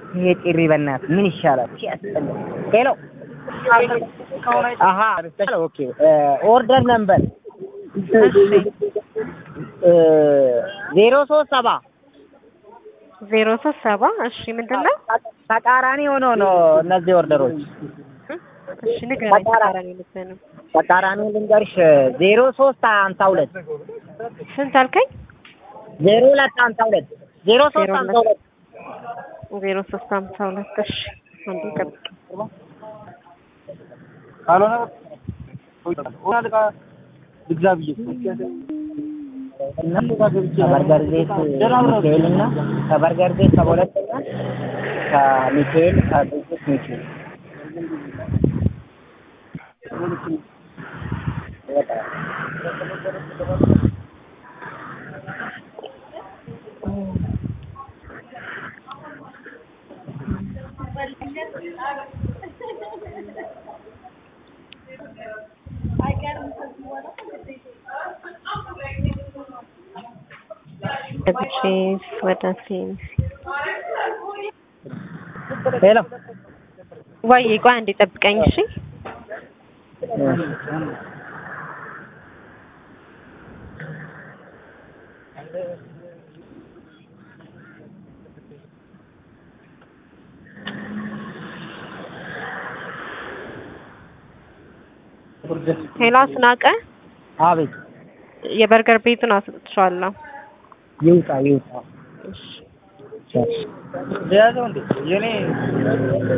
ይሄ ጭሪ በእናትህ ምን ይሻላል? ሲያስጠላ። ሄሎ አሀ ኦኬ ኦርደር ነምበር ዜሮ ሶስት ሰባ ዜሮ ሶስት ሰባ እሺ ምንድን ነው? ተቃራኒ ሆኖ ነው እነዚህ ኦርደሮች እሺ ንገረኝ። ተቃራኒ ልትሆን ነው። ተቃራኒ ልንገርሽ ዜሮ ሶስት ሀምሳ ሁለት ስንት አልከኝ? ዜሮ ሁለት ሀምሳ ሁለት ዜሮ ሶስት ሀምሳ ሁለት ዜሮ ሶስት ሀምሳ ሁለት እሺ አንዴ ጠብቅ። ካልሆነ ሆናል ልግዛ ብዬ ከበርገር ቤት ሚካኤል እና ከበርገር ቤት ከሁለተኛ ከሚካኤል ከቅዱስ ሚካኤል ገብቼ ወደ ሴንስ ሄሎ ወይ ቆይ አንዴ ጠብቀኝ እሺ። ሄሎ አስናቀ አቤት የበርገር ቤቱን አስጥቼዋለሁ። ይውጣ ይውጣ እሺ የያዘው እንዴ የኔ